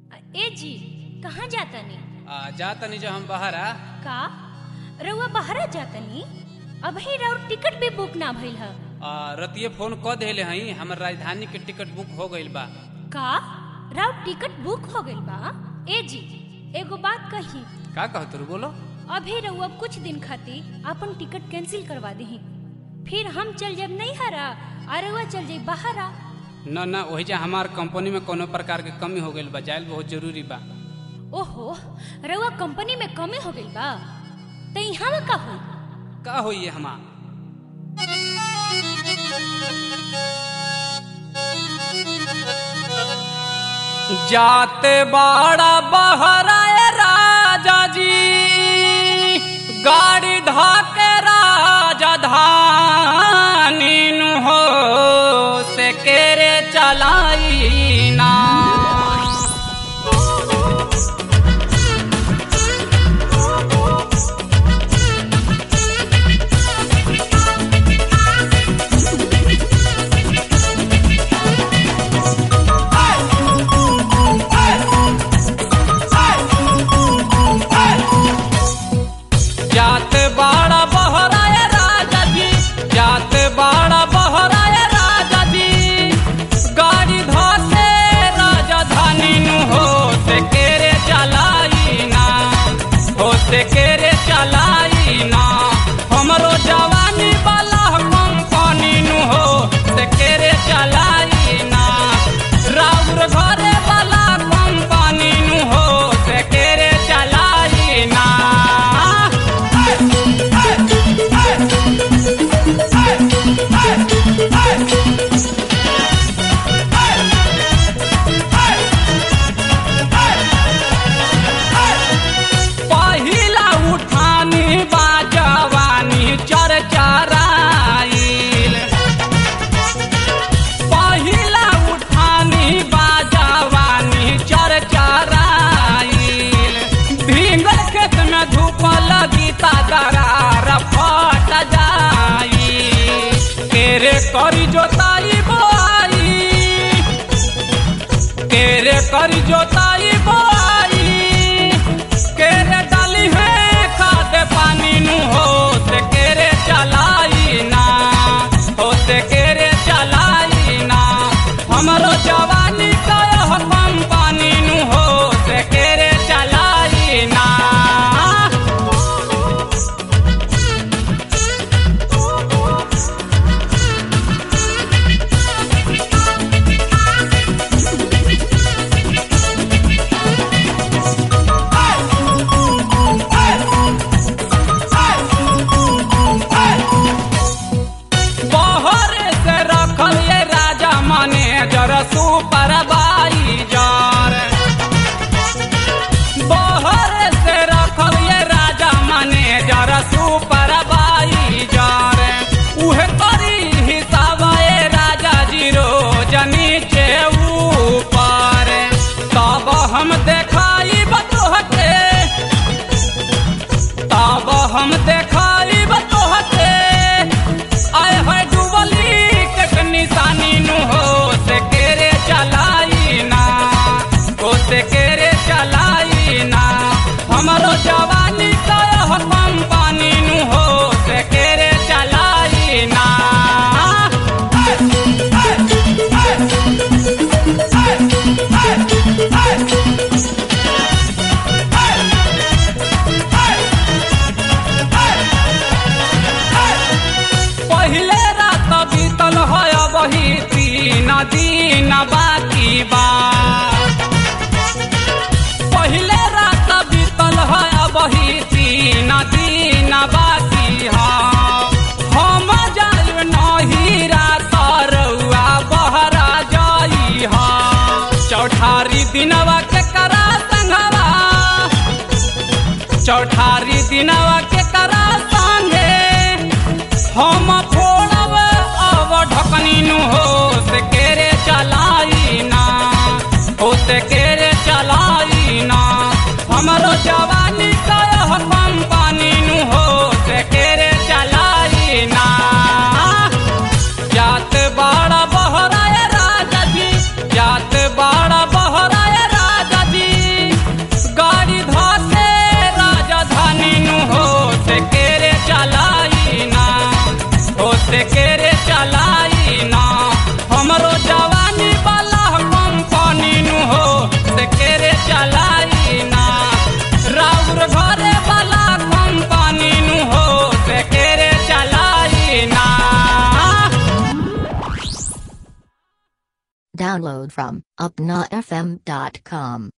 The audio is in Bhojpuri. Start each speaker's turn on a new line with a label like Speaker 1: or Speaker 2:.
Speaker 1: ए जी कहाँ जातनी
Speaker 2: आ, जा तनी जो हम बाहर आ
Speaker 1: का रउआ बाहर जातनी अभी रउर टिकट भी बुक ना भइल ह
Speaker 2: आ, रतिये फोन क देले हई हमर राजधानी के टिकट बुक हो गइल बा
Speaker 1: का राउर टिकट बुक हो गइल बा ए जी एगो बात कही
Speaker 2: का कहत रू बोलो
Speaker 1: अभी रउआ कुछ दिन खातिर अपन टिकट कैंसिल करवा दही फिर हम चल जब नहीं हरा और रउआ चल जाई बाहर आ
Speaker 2: न न वही जा हमार कंपनी में कोनो प्रकार के कमी हो गइल बा जाइल बहुत जरूरी बा
Speaker 1: ओहो रउआ कंपनी में कमी हो गइल बा त यहाँ का होई
Speaker 2: का होई ये हमार जाते बाड़ा बहराए राजा जी गाड़ी धाके राजा धानी नु हो से केरे चलाई ना जात बाड़ा बहराए राजा जी जात बाड़ा बहराए राजा जी गाड़ी धाके राजा धानी नु हो से केरे चलाई ना हो से केरे चलाई ना हमरो जवानी वाला कंपनी नु हो से केरे चलाई ना राउर घरे वाला कंपनी नु हो से केरे चलाई ना पहिला उठानी बाजवानी चरचराइल पहिला उठानी बाजवानी चरचराइल भींगल खेत में धूप लगी ता दरार फट जाई केरे करी जोताई बोआई केरे करी जोताई बोआई केरे डाली है खाद पानी नु हो से केरे चलाई ना हो से केरे चलाई ना हमरो जवानी का यह कंपनी नु हो से केरे चलाई ना बहर से रखल ये राजा मैनेजर सुपरवाइजर बहर से रखल ये राजा मैनेजर सुपरवाइजर उहे करी हिसाब ये राजा जी रोज नीचे ऊपर तब हम देखाई बतोहते तब हम देखाई बतोहते आय है डुबली के निशानी नु हो से केरे चलाई ना हो से केरे चलाई ना हमरो जवानी का यह कंपनी नु हो से केरे चलाई ना पहले रात बीतल है वही तीन दिन बाकी बा पहले रात बीतल है वही तीन दिन बाकी हा हम जाय नहीं रात रउआ बहरा जाई हा चौठारी दिनवा के करा संघवा चौठारी दिनवा के करा संगे हम फोड़ब अब ढकनी नु हो से केरे चलाई ना हो से केरे चलाई ना हमरो जवानी का यह कंपनी नु हो से केरे चलाई ना जात बाड़ा बहराए राजा जी जात बाड़ा बहराए राजा जी
Speaker 3: Download from UpnaFM.com.